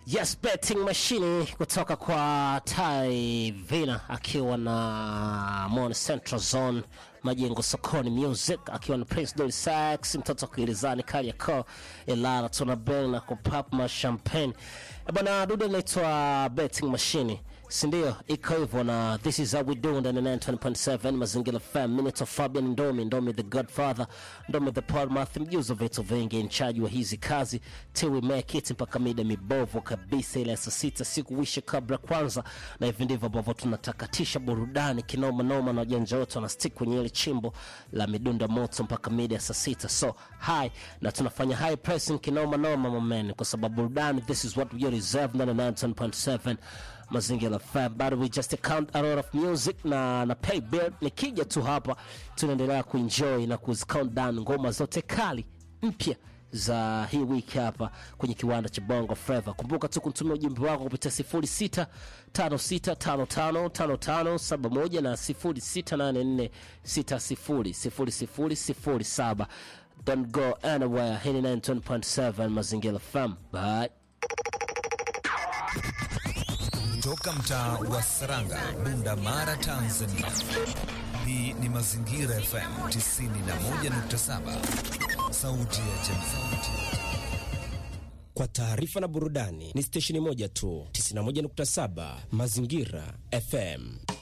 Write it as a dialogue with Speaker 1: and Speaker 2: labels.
Speaker 1: Yes, betting machine kutoka kwa Tai Vina akiwa na Mon Central Zone Majengo Sokoni Music akiwa na Prince Dolly Sax mtoto kuilizani Kariakoo Ilala tuna bell na kupap ma champagne Eh, bwana dude inaitwa betting machine si ndio? Iko hivyo na this is how we do ndani ya 90.7 Mazingira FM. Minute of Fabian Ndomi, Ndomi the Godfather, Ndomi the Podmath, mjuzi wa vitu vingi, in charge wa hizi kazi till we make it mpaka mida mibovu kabisa ile ya saa sita siku wishe kabla kwanza, na hivi ndivyo ambavyo tunatakatisha burudani kinoma noma, na wajanja wote wana stick kwenye ile chimbo la midunda moto mpaka mida ya saa sita so high, na tunafanya high pressing kinoma noma mameni, kwa sababu burudani this is what we reserve ndani ya 90.7 mazingira FM bado we just count a lot of music na na pay bill. Nikija tu hapa tunaendelea kuenjoy na kuzi count down ngoma zote kali mpya za hii wiki hapa kwenye kiwanda cha Bongo Flava. Kumbuka tu kutumia ujumbe wako kupitia 0656555571 na 0684600007. Don't go anywhere. Hii ni 9.7 Mazingira FM. Bye.
Speaker 2: Toka mtaa wa Saranga, Bunda Mara, Tanzania. Hii ni Mazingira FM 91.7, sauti ya jamii.
Speaker 3: Kwa taarifa na burudani ni stesheni moja tu, 91.7 Mazingira FM.